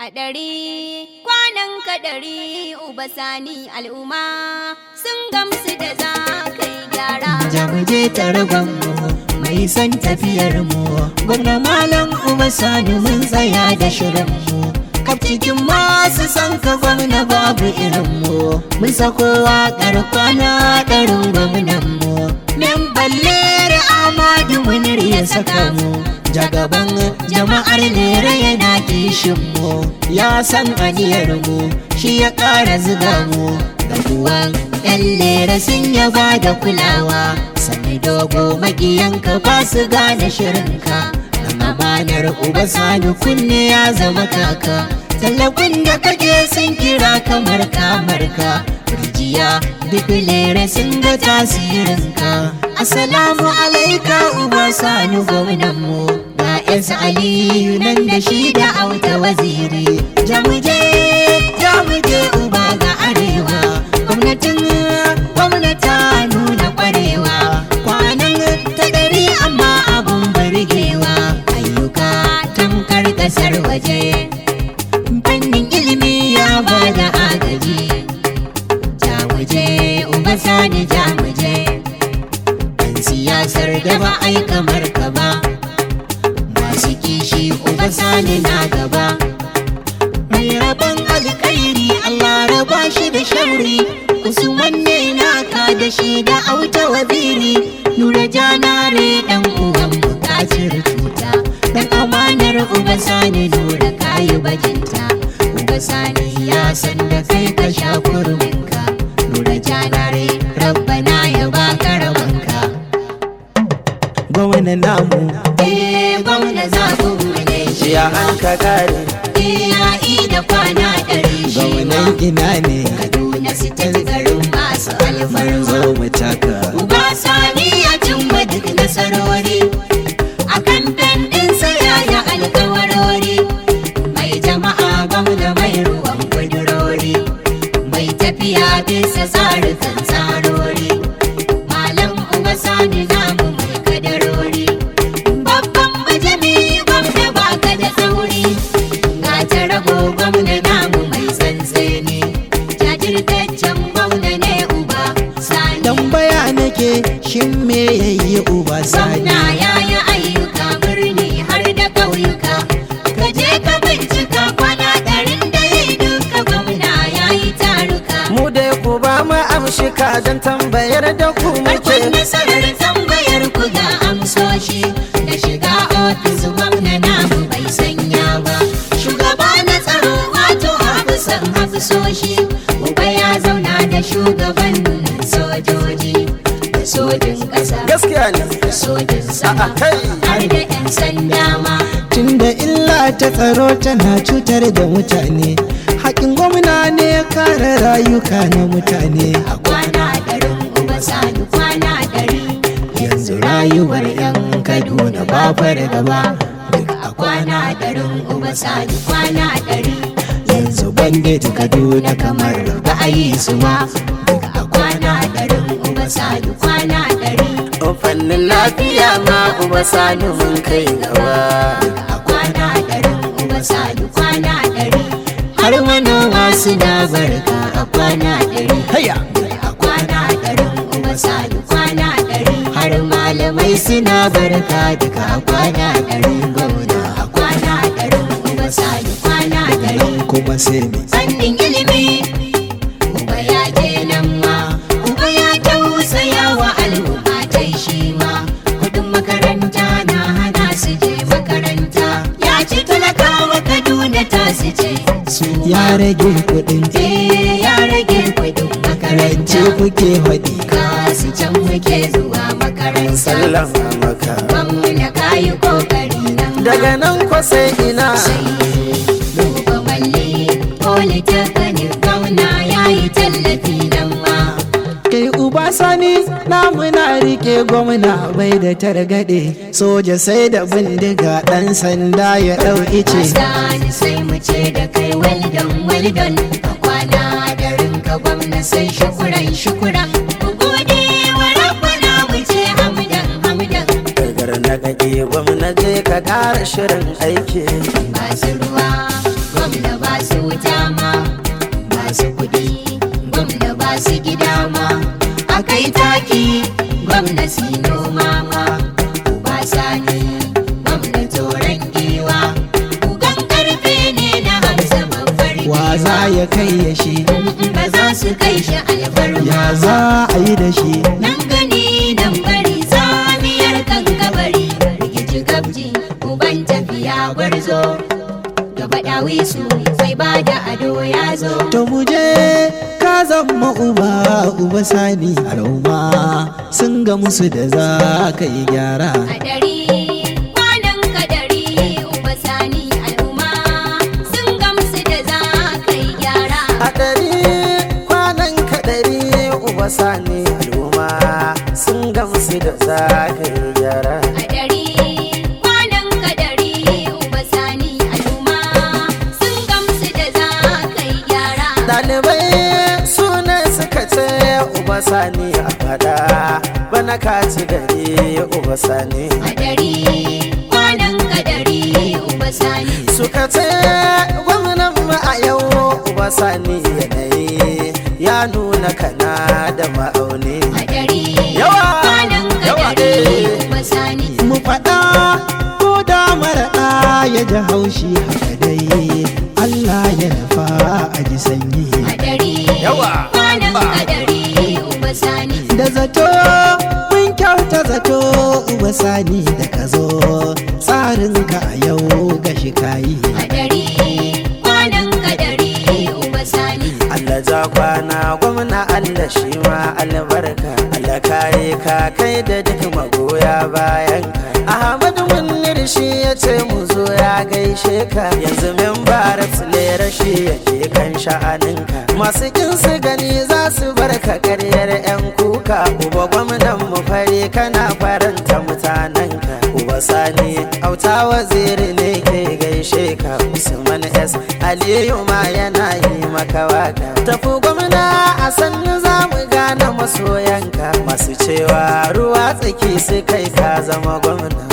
A ɗari kwanan ka ɗari uba sani al'umma sun gamsu da za ka yi gyara. Jamuje taragon mu mai san tafiyar mu gwamna malam uba sani mun tsaya da shirin mu kaf cikin masu san ka gwamna babu irin mu mun sako waƙar kwana ɗarin gwamnan mu men balle amadu munir ya saka mu jagaban jama'ar lera yana kishin mu ya san aniyar mu shi ya ƙara zuga mu da kuwan yan lera sun yaba da kulawa sani dogo makiyanka ba su gane shirinka dan amanar uba sani kunne ya zama kaka tallafin da kake sun kira kamar kamarka rijiya duk lera sun ga tasirinka assalamu alaika uba sani gwamnan mu ga yansu aliyu nan da shi da auta waziri jamuje jamuje uba ga arewa gwamnatin gwamnata nuna kwarewa kwanan ta ɗari amma abun burgewa ayyuka tamkar ƙasar waje fannin ilimi ya ba da agaji jamuje uba sani jamuje ɗan siyasar da ba ai kamar ka ba masu kishi uba sani na gaba mai rabon alkairi Allah raba shi da shauri Usman ne naka da shi da auta waziri Nura janare dan uwan bukacin cuta Dan amanar uba sani nura kayi bajinta Uba sani ya san da kai ka sha kurminka Nura janare rabbana ya baka rabanka Gwamna namu Eh gwamna zaɓin mu ne shi Ya an ka kare Iyayi da kwana ɗari shi Gwamnan ina ne Kaduna sitin garin masu alfarma zo mu taka Uba Sani ya cimma duk nasarori A kamfen ɗinsa ya yi alkawarori Mai jama'a gwamna mai ruwan kudurori Mai tafiya bisa tsarukan tsarori Malam Uba Sani namu mai kadarori Babban majami gwamna baka da tsauri Ga ta rago gwamna namu mai tsantseni Jajirtaccen gwamna ne Uba Sani tambaya nake shin me yayi uba sani Gwamna ya yi ayyuka birni har da ƙauyuka. Ka je ka bincika kwana ɗarin da ya yi duka gwamna ya yi taruka. mu dai ku ba mu amshika don tambayar da ku Farkon muke nasarar tambayar ku ga amsoshi da shiga ofis gwamna namu bai sanya ba. Shugaba na tsaro wato hafisan hafisoshi. Uba ya zauna da shugaban sojoji da sojin ƙasa. gaskiya ne da sojin sama A'a, kai. har da 'yan sanda ma tunda illa ta tsaro tana cutar da mutane haƙin gwamna ne ya kare rayuka na mutane a kwana ɗarin uba sani kwana ɗari yanzu rayuwar 'yan kaduna ba fargaba duk a kwana ɗarin uba sani kwana ɗari yanzu bandit kaduna kamar ba a yi su ma duk a kwana ɗarin uba sani kwana ɗari O fannin lafiya ma uba sani mun kai gaba a kwana ɗarin uba sani kwana ɗari har manoma suna barka a kwana ɗari haya a kwana ɗarin uba sani kwana ɗari har malamai suna barka duka a kwana ɗarin gwamna a kwana ɗarin uba sani kwana ɗari kuma sai me fannin ilimi uba ya je nan ma uba ya tausaya wa al'umma ta shi ma kudin makaranta na hana su je makaranta ya ci talakawa kaduna ta su ce su ya rage kuɗin Eh, ya rage kudin rance makaranta kuke haɗi kasu can muke zuwa makaranta sallama maka gwamna kayi kokari nan ma. daga nan ko sai ina sai duba malle polytechnic gwamna ya yi tallafi nan ma kai uba sani namu na rike gwamna bai da targaɗe soja sai da bindiga ɗan sanda ya ɗau ice Sani sai mu ce da kai weldon weldon a kwana da rinka gwamna sai shukuran shukuran ku gode wa rabbana mu ce hamdan hamdan dagar na kake gwamnati ka kara shirin aiki masu ruwa gwamna ba su wuta ma ba su kuɗi gwamna ba su gida ma akai taki gwamna su noma ma ba sani gwamna toron giwa ugan karfe ne na hamsa babbar wa za ya kai ya shi ba za su kai shi alfarma ya za a yi da shi nan gani nan bari samiyar kan kabari rikici gabji uban tafiya gwarzo gaba dawi su sai ba da ado ya zo to mu je ka zama uba uba sani al'umma sun ga musu da za ka yi gyara kadari kwanan kadari uba sani al'umma sun gamsu da za ka yi gyara a ɗari kwanan kaɗari uba sani al'umma sun gamsu da za ka yi gyara kadari kwanan kadari uba sani al'umma sun gamsu da za ka yi gyara ɗalibai suna suka ce uba sani a faɗa bana ka ci gari uba sani kadari kwanan kadari uba sani suka ce gwamnan mu a yau uba sani yanayi ya nuna kana da ma'auni kadari Yawa! kwanan Yawa, kadari eh. uba sani mu faɗa ko da mara ɗa ya ji haushi haka dai Allah ya nufa a ji sanyi kadari Yawa! kwanan Ba. kadari uba sani da zato mun kyauta zato uba sani da ka zo tsarinka a yau ga shi kayi kadari kwanan kadari uba sani Allah ja kwana gwamna Allah shi ma albarka Allah kare ka kai da duk magoya bayan ka Ahmadu Munir shi ya ce mu zo ya gaishe ka yanzu memba lera shi yake kan sha'aninka masu kin su gani za su bar ka karyar yan kuka uba gwamnan mu fare kana faranta mutanenka uba sani auta waziri ne ke gaishe ka Usman S Aliyu ma yana yi maka waka tafi gwamna a sannu za mu gane masoyanka masu cewa ruwa tsaki su kai ka zama gwamna